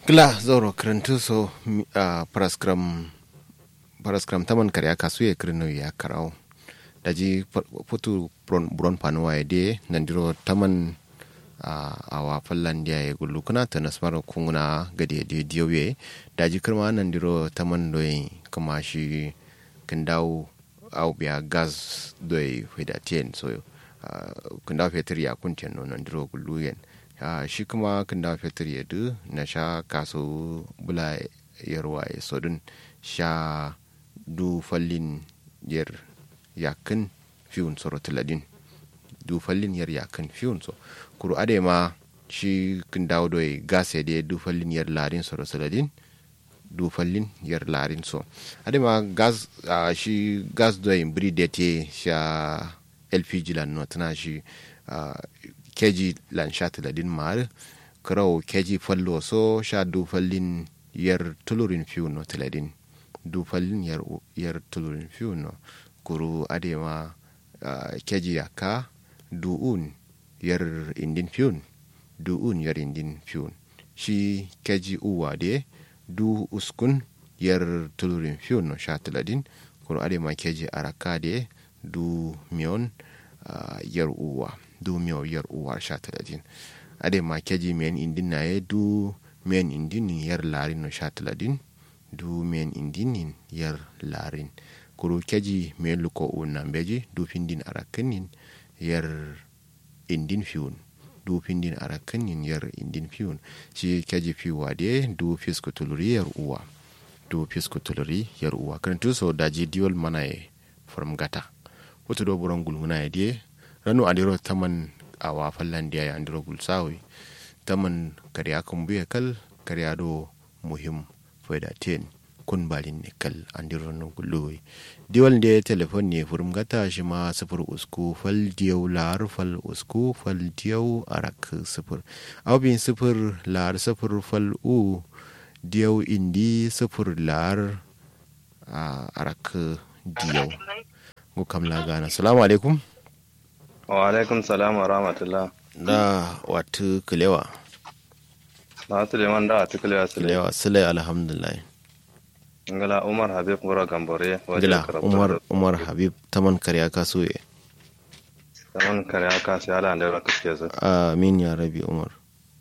gla zoro karantu so a paraskram paraskram taman karya kasu ya kirno ya karau daji putu buron panuwa ya de nandiro taman a wa fallan dia ya gullu kuna ta nasmara kunguna gade da diyoye daji kirma nandiro taman doyi kuma shi kindawo au biya gas doyi hudatien so kindawo fetur ya kuntien no nandiro gullu yen Uh, shi kuma kan da fetur ya du na sha kaso bula yarwa ya sodun sha du fallin yar yakin fiyun soro tiladin du fallin yar yakin fiyun so kuru ade ma shi kan dawo doy gas ya de du fallin yar larin soro tiladin du fallin yar larin so ade ma gas uh, shi gas doy bri de te sha lpg lan no tana shi uh, keji lan sha tiladin mar kraw keji fallo so sha du fallin yar tulurin fiu no tiladin du fallin yar yar tulurin fiu no kuru adema uh, keji yaka du un yar indin fiun du un yar indin fiun shi keji uwa de du uskun yar tulurin fiu no sha tiladin kuru adema keji araka de du mion uh, yar uwa du miyo yar uwar sha talatin ade ma keji men indin na ye du men indin yar larin no sha talatin du men indin yar larin kuru keji men luko unna beji du findin arakinin yar indin fiun du findin arakinin yar indin fiun shi keji fiwa de du fisku tuluri yar uwa du fisku tuluri yar uwa kan so daji diol mana ye from gata wato do buron gulmuna ya die ranu andiro taman awa fallandiya ya andiro gulsawi taman karya kan buya kal karya do muhim faida ten kun balin ne kal andiro no gullowi diwal de telefon ne furum gata shi ma sifir usku fal diyau lar fal usku fal diyau arak sifir abin sifir lar sifir fal u diyau indi sifir lar arak diyau go kamla gana salamu alaikum wa alaikum salam wa rahmatullah da watu kilewa na watu liman da watu kilewa sile kilewa sile alhamdulillah ngala umar habib ngura gambore gila umar umar habib taman karya kaso ye taman karya kaso ya lan da kaske su amin ya rabi umar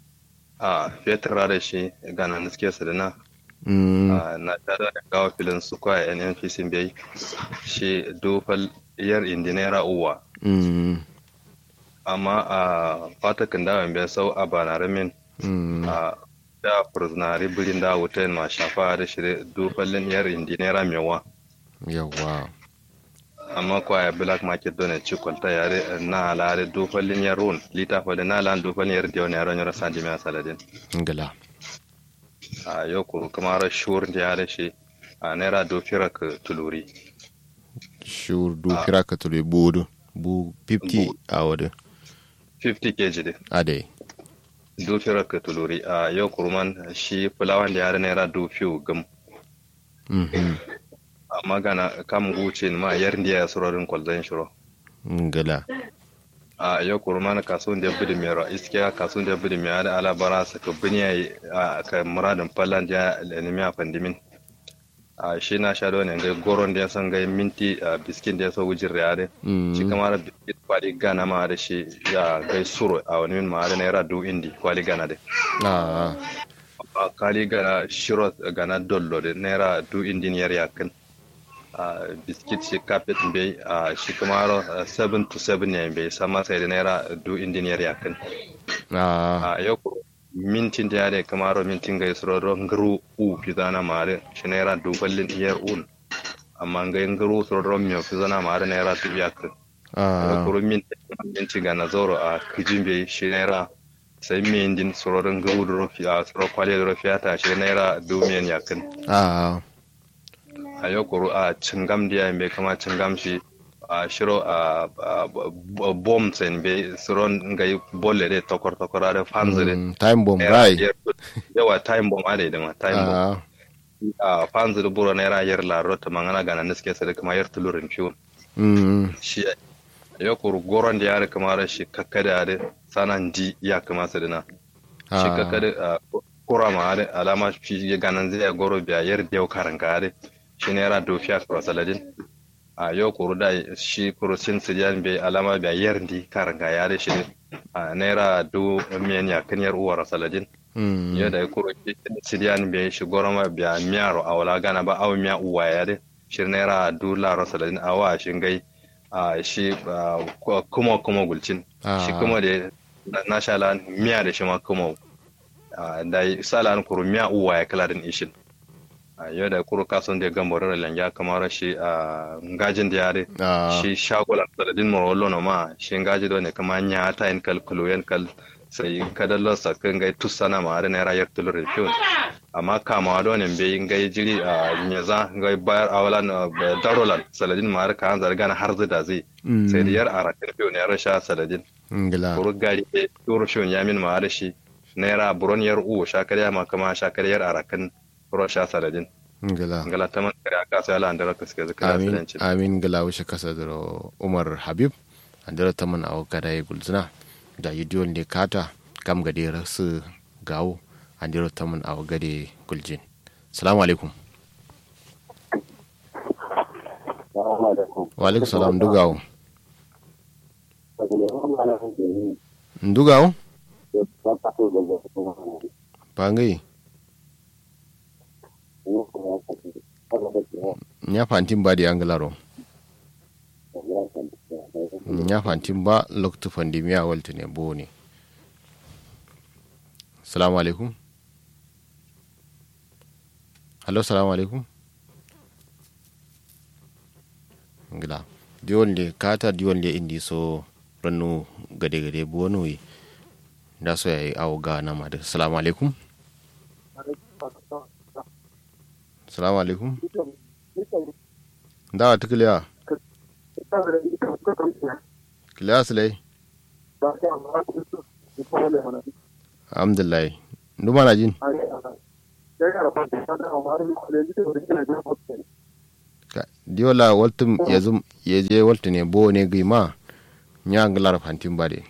a fetur da shi gana niske su da na na tada da gawa filin su kwa nnpc bai shi dofal yar indinera uwa amma a fatakin da bai sau a banaramin a da furzinari birin da wuta ma shafa da shirye dofalin yar indinera mewa yawa amma kwaya black market don ci kwalta yare na alare dofalin yar run lita fa da na lan dofalin yar diyo ne yaron yara sandi mai saladin ngala a yau kuru kamar shur da yare shi a naira dofira ka tuluri shur dofira ka tuluri bodu bu 50 a wadda 50 kg de ade dofira ka tuluri a yau kurman shi fulawan da yare naira dofiyo gam amma gana kam guce ma yar ndiya ya surorin kwalzan shiro ngala a yau kurman kasuwan da bidi mero iskiya kasuwan da bidi mero da alabara saka biniya a ka muradin fallan da lenimi a fandimin a shi na sha ne ga goron da ya san ga minti a biskin da ya so wujin riyade shi kama da biskit kwali gana ma da shi ya gai suro a wani min ma da naira du indi kwali gana da a kwali gana shiro gana dollo da naira du indi yar yakin a biskit shi kafet bai a shi kama 7 to 7 ne bai sama sai da naira du indi yar yakin a yau mintin da ya da kamaro mintin ga isro don garu u fizana mare shi naira duballin iyar un amma ga yin garu suro don miyo fizana mare naira tu biya ka da kuro minti ga na zoro a kijin bai shi naira sai mi indin suro don garu da rufi a suro kwale da rufi ta shi naira dumiyan yakin a yau kuro a cingam da ya bai kama cingam shi a shiro a bom sen be suron nga bolle de tokor tokor ade fanzire time bomb right yawa time bomb ade de ma time bomb a fanzire buro nera yer la rota mangana gana niske sede kama yer tulurin fiun shi yo kur goron da yare kama shi kakkade ade sanan di ya kama sede na shi kakkade kura ma are alama shi ganan zai goro biya yar da karan kare shi ne ra do fiya kura saladin a yau kuru da shi kuru sin sidiyan bai alama biya yar di karan ka yare shi ne a naira do miyan ya kan yar uwar saladin yau da kuru sidiyan bai shi goro ma biya miyaro a wala gana ba awu miya uwa yare shi naira do laro saladin a wa shi gai a shi kuma kuma gulcin shi kuma da na sha lan miya da shi ma kuma da sala an kuru miya uwa ya kala din ishin yau da kuru kason da gambo da langa kamar shi a ngajin da yare shi shagola da din morolo no ma shi ngaji do ne kama nya ta in kal kuluyen kal sai kadallo sakin gai tussana ma da naira yar tulur fiyon amma kama do ne be ngai jiri a nyaza ngai bayar awalan darolan saladin ma har kan zargana har zida zai sai da yar arakin fiyon ya rasha saladin kuru gari e turu shon yamin ma da shi naira buron yar uwo shakarya ma kama shakariyar arakan ro sha saladin ngala ngala taman kare aka sai ala andara kaske zaka amin amin ngala wishe kasa da umar habib andara taman aw kada yi gulzina da yidiyon ne kata kam gade rasu gawo andara taman aw gade guljin assalamu alaikum wa alaikum salam dugawo ndugawo pangai nya fantin ba da anglaro nya fantin ba loktu pandemia walta ne bo ne salamu alaikum hallo salamu alaikum ngila diwon le kata diwon le indi so rannu gade gade bo no da so yayi awo ga na ma da salamu alaikum salamu alaikum da ta kiliya kiliya su lai alhamdulillah nduma na jin diola waltum yazum yeje waltu ne bo ne gima nyangalar fantin bade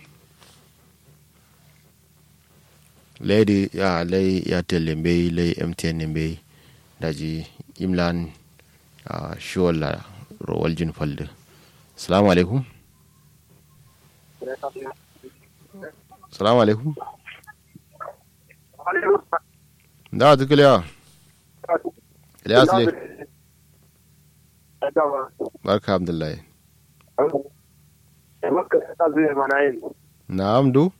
leydi ya ley yatel mbey ley mtn mbey daji imlan uh, shola ro waljin falde salamu alaikum salamu alaikum da tu kiliya kiliya sile barka abdullahi na'am du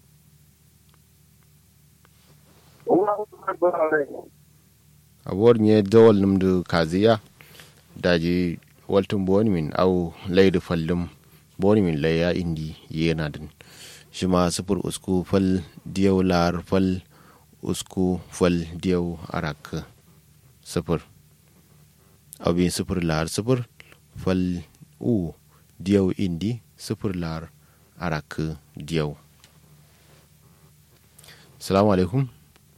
abuwar nye dawal numdu kaziya daji waltun boni min au laidu fallum boni min laya indi yana din shi ma sufur usku fal diyau lar fal usku fal diyau arak sufur abin sufur lar sufur fal u diyau indi sufur lar arak diyau salamu alaikum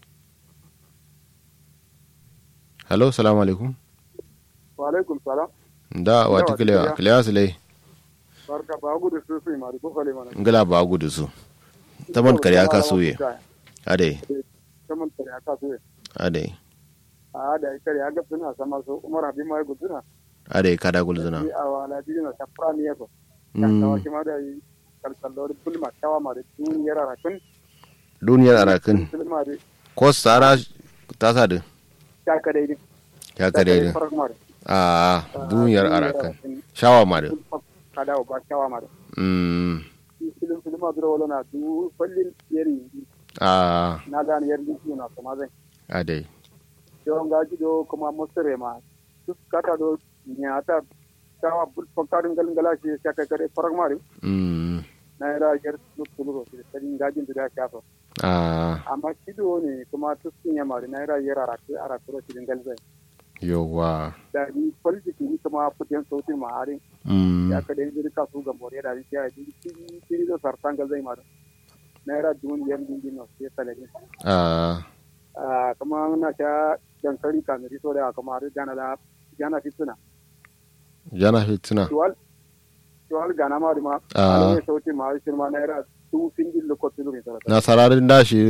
hello salamu alaikum wa alaikum salam da wati kilewa kilewa su lai barka ba gudu su su mari ko fale mana ngala ba gudu su taman kare aka soye ade taman kare aka soye ade a da kare aka suna sama so umar abi mai guduna ade kada gulzuna a wala bi na safra ne ko kan tawa ki ma da kalkallor bulma tawa ma da duniyar arakin duniyar arakin ko sara ta sa da ya ka daidai ya ka daidai a duniyar arakan shawa ma da kada ba shawa ma da mm filin filin ma duro wala du fallin yeri a na gane yeri su na kuma zai a dai don gaji do kuma musare ma duk kata do nyata shawa bul fakarin galin galashi ya kai kare farak mari mm na yara yar su tulu ko sai gajin da shafa a amma kido ne kuma tuskin ya mari na yara yara araku araku ro cikin galzai yawa da ni politiki ni kuma fitin sautin maharin mm ya ka dai zirka su ga more da ya yi kiri kiri da sartan galzai mari na yara dun yan dingin no sai talabin a a kuma na ta dankali kamari so da kuma har jana da jana fituna jana fituna tuwal tuwal gana ma ma Ah. ne sautin ma shi ma na yara su fingin lokacin da na sararin dashi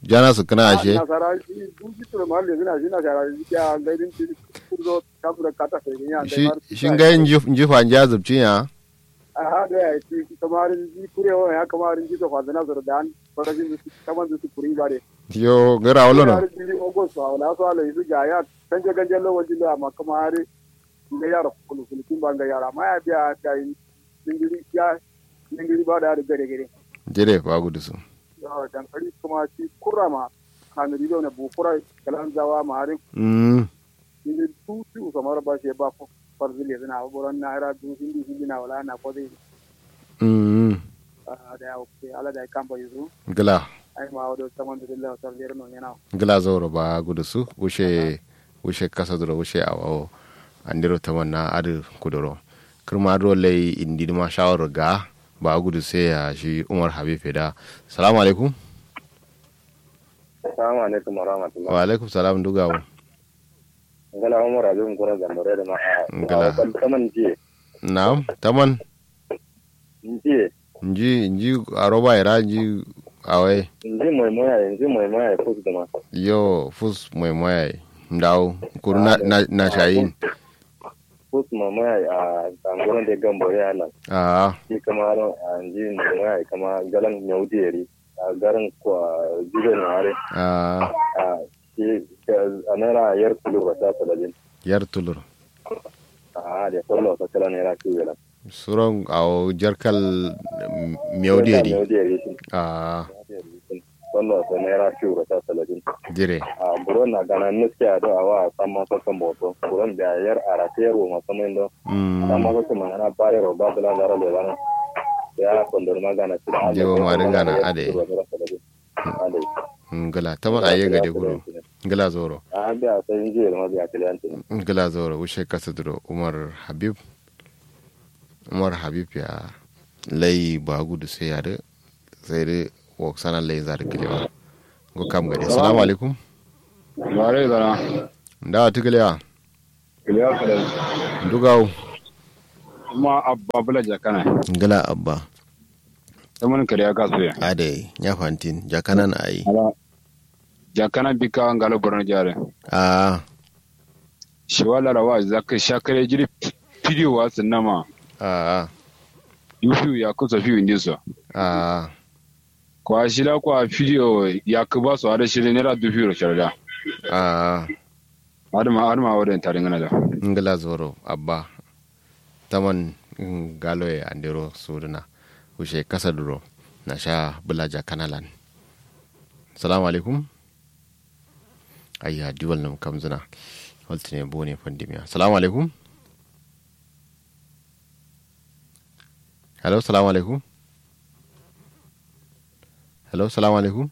jana su kana ashe nasara shi duki tura ma le zina zina shara shi ya gaidin shi kurzo kabura kata sai ya shi shin ga yin jifa ja zubcin ya a hada ya ci kamar ji kurewa ya kamar ji to fadana zura dan farajin su kamar su kuri bare yo gara wala no ji ogo so wala so ala su ga ya kanje kanje lo waji da ma kamar ga yara kulu kulu kin banga yara ma ya biya da dingiri ya dingiri ba da gare gare jere ba gudu su yo dan kari kuma ci kurama kan rido ne bu kura kalan zawa ma har mm ni tu tu kamar ba shi ba ko farzile zina boron na ra du hindi hindi na wala na ko dai mm da ya ke ala da kan ba yuzu gala ai ma wado saman da Allah ta lera no yana gala zoro ba gudu su wuce wuce kasa duro wuce awo andiro tamanna adu kudoro kirma do lay indi ma shawar ga ba gudu sai ya shi Umar Habib da salamu alaikum Assalamu alaikum wa rahmatullah. wa alaikum salam dugawo Ngala Umar Abin Kura Gambare da ma'a. Ngala. Kaman jiye. na'am taman Jiye. nji nji aroba ira nji awai Nji mai moya nji mai moya ko da ma. yo fus mai moya ndaw kur na na, na shayin Ko mai moya a gangoron da Gambare ya nan. a Shi kama ran nji mai moya kama galan nyaudiyeri. A garin kwa jibe na hare. a A shi a naira yar kulu ba ta salalin. yar tulur A da kwallo ta kala naira kiwela. suron aw jarkal mewdedi Nyaudiyeri shi. a Kwallo ta naira kiwela ta salalin. jire a buron na gana nuske a do awa sama ko kan boto buron da yar ara tero ma sama indo mm sama ko kuma na bare ro ba bula dara le bana ya kondor magana tira Jewo ma dinga na ade. ade ngala taman aye gade kudu ngala zoro a biya sai je ma biya kliyanti ngala zoro wushe kasa duro umar habib umar habib ya lay ba gudu sai ya de sai de wok sana lay zar kilewa go kam gade assalamu alaikum Mare zana, ndawa tikilewa kiliya kada dugaw kuma abba bula jakana. ngala abba Ta mun kariya ka suya. ade nya fantin jakanan ayi Ala jakana bika ngalo borno jare. a Shi wala rawa zaka shakare jiri video wa sinama. a Yufu ya kusa fi ndiso. a Kwa shila kwa video ya kuba so ada shile nera du firo sharda. a Adama adama wadan tare ngana da. ngala zoro abba taman mm, galo e andiro suduna wushe kasa duro na sha bulaja kanalan salamu alaikum ayya diwal nam kamzuna waltine bone pandemiya salamu alaikum hello salamu alaikum hello salamu alaikum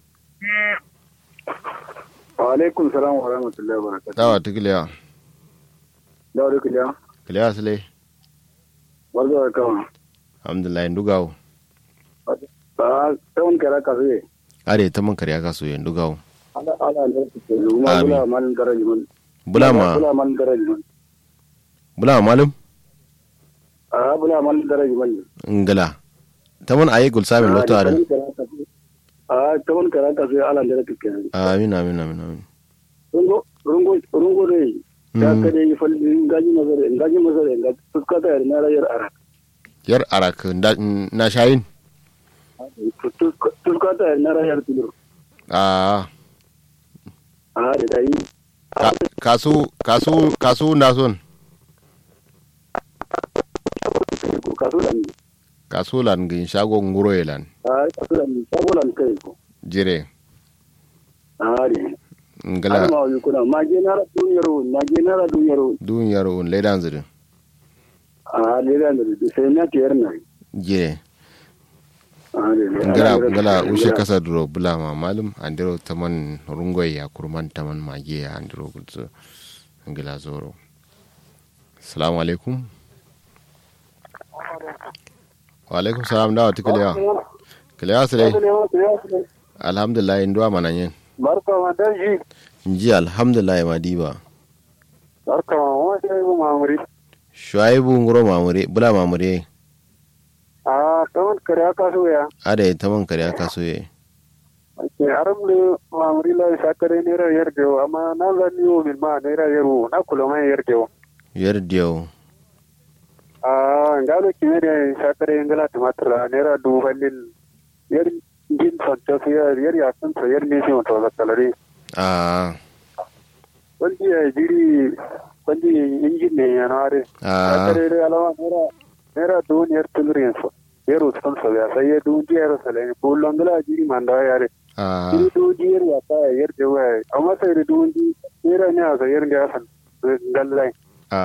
wa alaikum salam wa rahmatullahi wa barakatuh dawa tikiliya da wuri kiliya kiliya sile barzo da kawa alhamdulillah ndugawo ba tawon kara ka sai are taman kariya kaso yen ndugawo ala ala ne su ke kuma Amin. bula malin garaji man bulama bula malin garaji man bulama malum a bula malin garaji man ngala taman aye gul samin loto ada a tawon kara ka sai ala ne su ke amin amin amin amin rungo rungo rungo dai ya Mm. ka dai fal ngaji mazare ngaji mazare ga fuskata yar na rayar ara yar arak nda- na shayin fuskata yar na rayar tulur a a da dai ka- kasu kasu kasu na son ko kaso da ni kasu lan gin shago nguro yelan a kaso da ni sabolan kai ko jire a ne ngala alma wa kuna mage na ra duniyar mage na ra duniyar dun yaro un ledan zirin a ne da ne sai na tiyar na jire a ne ngala ngala ushe kasa duro bulama malum andiro taman rungoy ya kurman taman mage ya andiro gutsu ngala zoro assalamu alaikum wa alaikum salam dawa tikiliya kiliya sile alhamdulillah nduwa mananyen barka ma dan ji nji alhamdulillah madiba barka ma wa sai mu mamuri shuaibu nguro mamure bula mamure a kawai kare aka so ya ada taman kare aka so ye ke aram le mamri la sakare ne ra yer dewo amma na ga ni o min ma ne ra yeru na kula mai yer dewo yer diyo a ngalo ki ne sakare ngala tumatra ne ra du halin yer jin son to yer yer ya san to yer ne shi to da kalari a wani ya jiri wani injin ne ya nare a sakare re alawa ne ra ne ra du yer tulrin so yeru son so ya sai ya du yer sale bullon ngala jiri manda yare a Iri duji yer ya ta yer de wa amma sai da duji yer ne a yer ga san gallai a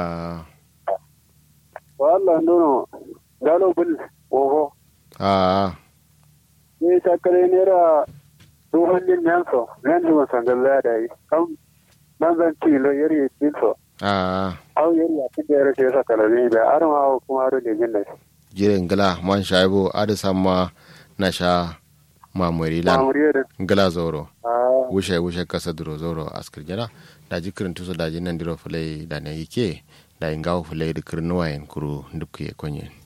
walla nono galo bul oho a ne ta kare ne ra du hallin nan so nan ji san gallai da yi kam nan zan ci lo yer yi ci so a au yer ya ci da yer sai sa kala ne da ar ma kuma ro ne jin ne jire ngala man shaibo ada sama na sha mamuri ma lan muriye da ngala zoro ah wushe wushe kasa duro zoro askir jana da ji kirin tuso da ji nan diro fulai da na yike da ingawo fulai da kirin wayan kuru ndupke konyen